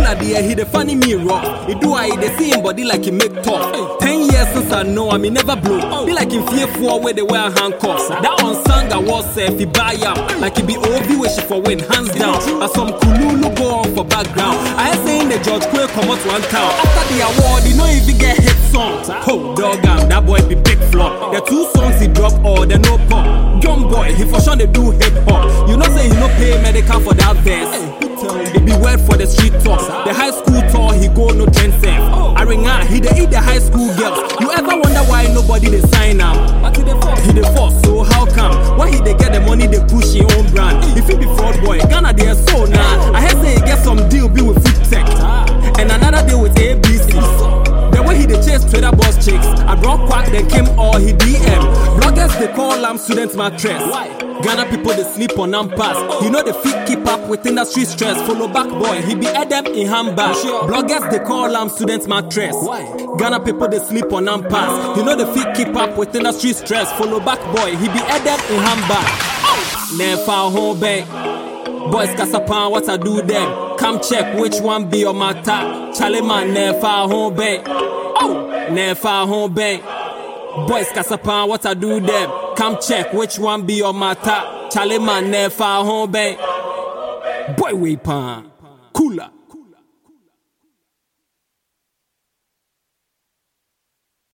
there, he the funny me rough. He do I the same body like he make tough. Ten years since I know him, he never blow. Be like him fearful where they wear handcuffs. That on song I was if he buy up. Like he be OV wish for win, hands down. As some kululu go on for background. I ain't saying the judge quick come out one town. After the award, he no even get hit songs. Oh, dog, am that boy be big flop. The two songs he drop, all the no pop. Young boy, he for sure they do hip hop. You know say he no pay medical for that verse. It be word for the street talk. The high school tour, he go no trend self. I ring out, he dey eat the high school girls. You ever wonder why nobody they sign am? He the force, so how come? Why he they get the money they push his own brand? If he be fraud boy, Ghana they are so nah. I heard say he get some deal be with Food Tech and another deal with ABC. The way he dey chase Twitter boss chicks, I brought quack then came all he DM. Bloggers they call am student mattress. Ghana people they sleep on am pass. You know the fit keep up with industry stress. Follow back boy, he be Adam in handbag. Bloggers they call am student mattress. Ghana people they sleep on am pass. You know the fit keep up with industry stress. Follow back boy, he be Adam in handbag. Never home bank. Boys Kasapan, what I do them? Come check which one be your matter. Charlie man, never home bank. Oh, never home bank. Boys Kasapan, what I do them? Come check which one be your matter. Charlie man, never home bank. Boy, we pan. Cooler.